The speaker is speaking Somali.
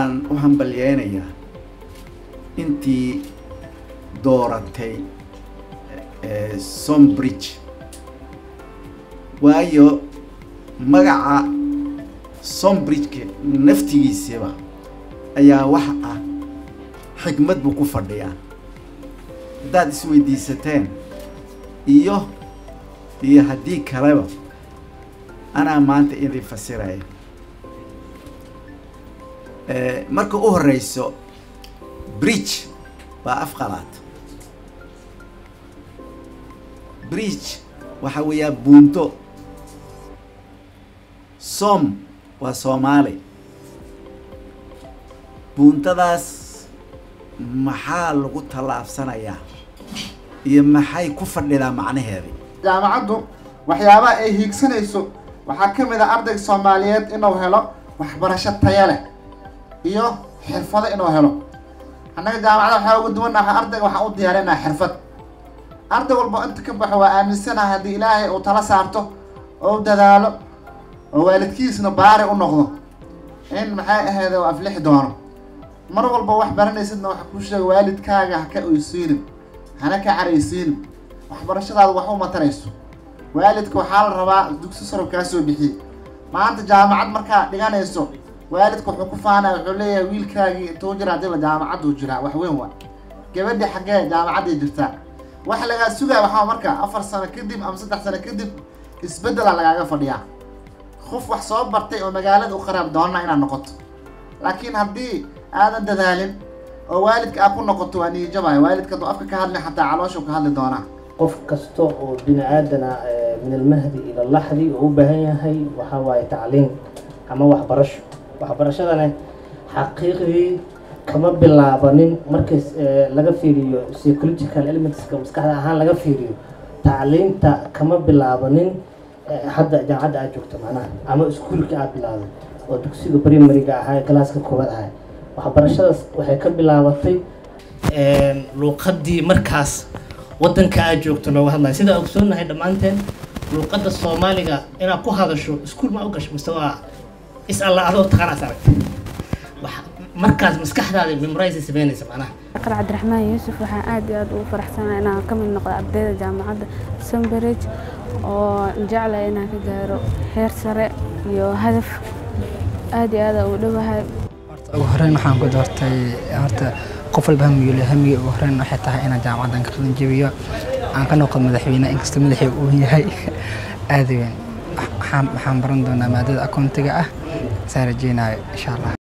waxaan u hambalyeynayaa intii dooratay sombridge waayo magaca sombridgeka naftigiisiba ayaa wax ah xikmad buu ku fadhiyaa haddaad isweydiisateen iyo iyo haddii kaleba anaa maanta idin fasiraya marka u horeyso bridge waa afqalaad bridge waxaa weeyaa buunto som waa soomaali buuntadaas maxaa lagu tallaabsanayaa iyo maxay ku fadhidaa macnaheedi jaamacaddu waxyaabaha ay hiigsanayso waxaa ka mid ah ardayga soomaaliyeed inuu helo waxbarasho taya leh iyo xirfado inuu helo annaga jaamacada waxaa ugu duwannaha ardayga waxaan u diyaarinaa xirfad arday walba inta ka baxo waa aaminsanaha haddii ilaahay uu tala saarto oo u dadaalo oo waalidkiisna baari u noqdo in maxay ahayd oo aflixi doono mar walba wax baranaysidna waxa kuu sheega waalidkaaga ha ka oysiinin hana ka caraysiinin waxbarashadaada wax u matarayso waalidka waxaa la rabaa dugsi saro kaa soo bixiyey maanta jaamacad markaa dhiganayso waalidka wuxuu ku faanaya wuxuu leeyahay wiilkaagii intuu jira hadii la jaamacadduu jiraa wax weyn waa gabadhi xaggee jaamacadday jirtaa waxa lagaa sugaya waxaa marka afar sano kadib ama saddex sano kadib isbeddela lagaaga fadhiyaa qof wax soo bartay oo magaalada u qaraab doona inaad noqoto laakiin haddii aadan dadaalin oo waalidka aad ku noqoto waa niijabaya waalidka hadduu afka ka hadlin xataa calooshu ka hadli doonaa qof kasta oo bini aadana min almahdi ila laxdi oo u baahan yahay waxaa waaye tacliin ama waxbarasho waxbarashadana xaqiiqdii kama bilaabanin markii laga fiiriyo psychological elementska maskaxda ahaan laga fiiriyo tacliinta kama bilaabanin hadda jaamacadda aad joogto macnaha ama iskuulka aad bilaawday oo dugsiga primariga ahaa ee galaaska koowaad ahaa waxbarashadaas waxay ka bilaabatay luuqadii markaas waddanka aad joogto looga hadlayo sidaa ogsoonahay dhammaanteen luuqadda soomaaliga inaad ku hadasho iskuul ma u gasho mise waa is alla adoo taqaanaas aragtay markaas maskaxdaada memorize sameynaysa macnaha aqar cabdiraxmaan yuusuf waxaan aad iyo aad ugu faraxsanahay inaan ka mid noqdo ardayda jaamacadda sunbridge oo jeclaya inaan ka gaaro heer sare iyo hadaf aad iyo aad ugu dhowahay ugu horeyn waxaan ku doortay horta qof walba hamiyule hamiga ugu horeyn waxay tahay inaan jaamacaddan ka qalin jabiyo aan ka noqdo madaxweyne inkastoo madaxii uu yahay aad weyn waxaan baran doonaa maadada akoontiga ah saan rajeynayo insha allah